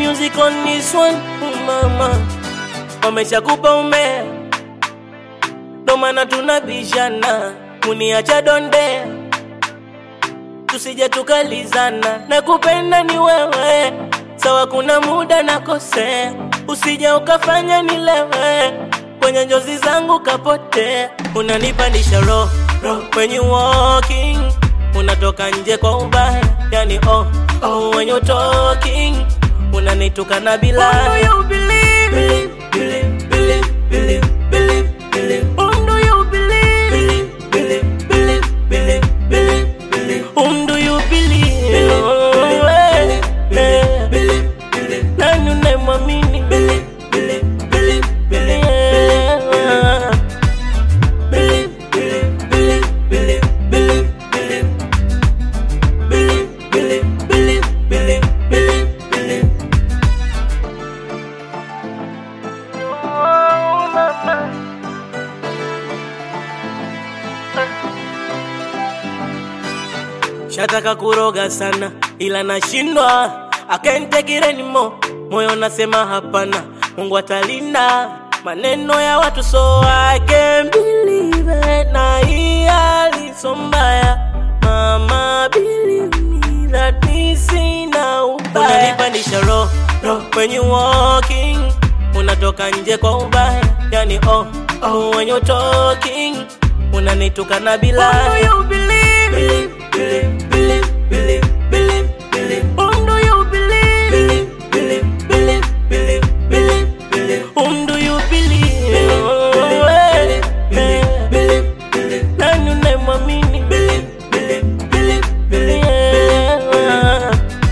music on this one, oh mama. Wameshakupa umea, ndo maana tunabishana, kuniacha donde tusije tukalizana, na kupenda ni wewe, sawa kuna muda nakosea, usije ukafanya nilewe kwenye njozi zangu kapotea, unanipandisha roho roho when you walking, unatoka nje kwa ubaya, yani oh oh when you talking, unanitukana bila Who do you believe? believe believe believe believe believe believe Whom do you believe? believe believe believe believe believe believe whom do you believe Believe, Eh, believe, eh. believe, believe, nani unayemwamini believe, believe, believe, believe, Yeah. believe, believe, believe, believe, believe, believe, believe, believe, believe, believe, believe, believe. Oh, mama. Shataka kuroga sana ila nashindwa, I can't take it anymore. Moyo nasema hapana, Mungu atalinda maneno ya watu, so I can't believe it. Na hii hali so mbaya, mama believe me that mi sina ubaya. Unanipandisha roho roho when you walking, unatoka nje kwa ubaya, yani oh oh when you talking, unanitukana bila Whom do you believe? believe believe believe believe believe believe Whom do you believe? believe, believe, believe, believe, believe, believe. Whom do you believe? Eh, eh. Nani unayemwamini? Yeah.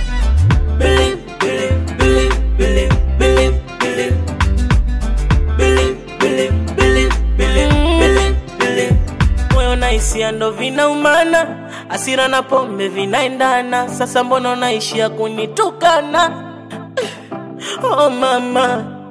moyo na hisia ndo vinaumana, hasira na pombe vinaendana. Sasa mbona unaishia kunitukana? Oh mama,